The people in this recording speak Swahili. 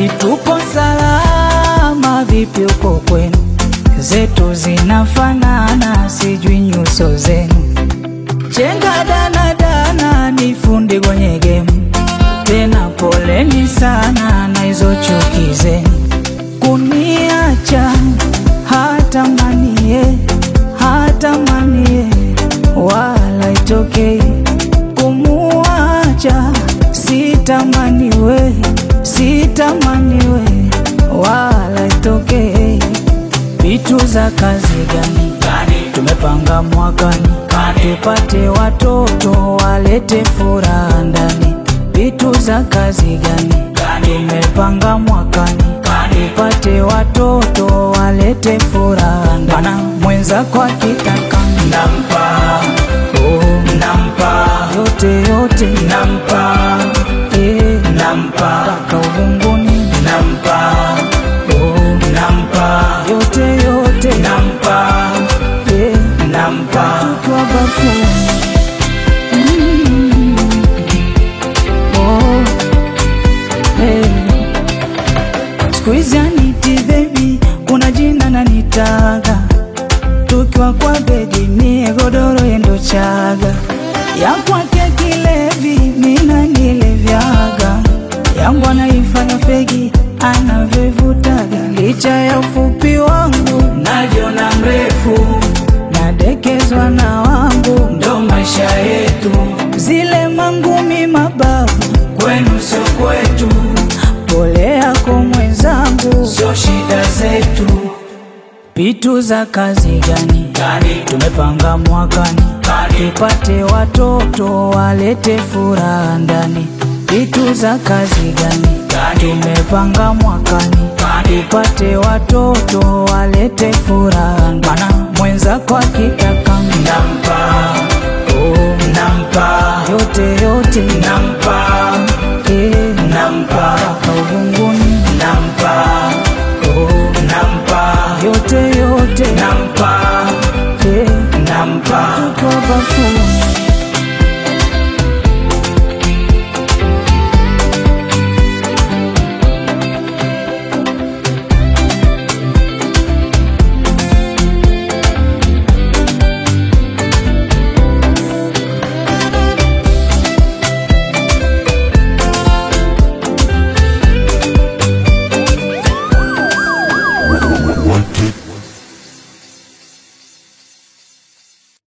eti tupo salama, vipi uko kwenu? Zetu zinafanana, sijui nyuso zenu. Chenga dana dana, ni fundi kwenye game, tena poleni sana na hizo chuki zenu. Kuniacha hata manie, hata manie, wala itokei kumuacha sitamaniwe, sitamaniwe, wala itokei. Vitu za kazi gani tumepanga mwakani, tupate watoto walete furaha ndani. Vitu za kazi gani tumepanga mwakani, tupate watoto walete furaha ndani. Mana mwenzako akitaka nampa oh, nampa yote yote nampa eh, nampa mpaka uvunguni nampa oh, nampa yote yote nampa eh, nampa tukiwa bafuni Mm. Oh, eh. Siku hizi aniti baby, kuna jina nanitaga, tukiwa kwa bedi mie godoro yendo chaga, ya kwake kilevi mina nilevyaga, yangu anaifanya fegi anavyovutaga, licha ya ufupi wangu najiona mrefu nadekezwa na wangu, ndo maisha yetu zile mangumi mabavu, kwenu sio kwetu pole yako mwenzangu, sio shida zetu pitu za kazi gani gani tumepanga mwakani, gani tupate watoto walete furaha ndani. Vitu za kazi gani gani tumepanga mwakani, gani tupate watoto walete furaha ndani. Mana mwenzako akitaka nampa oh, nampa yote yote nampa eh,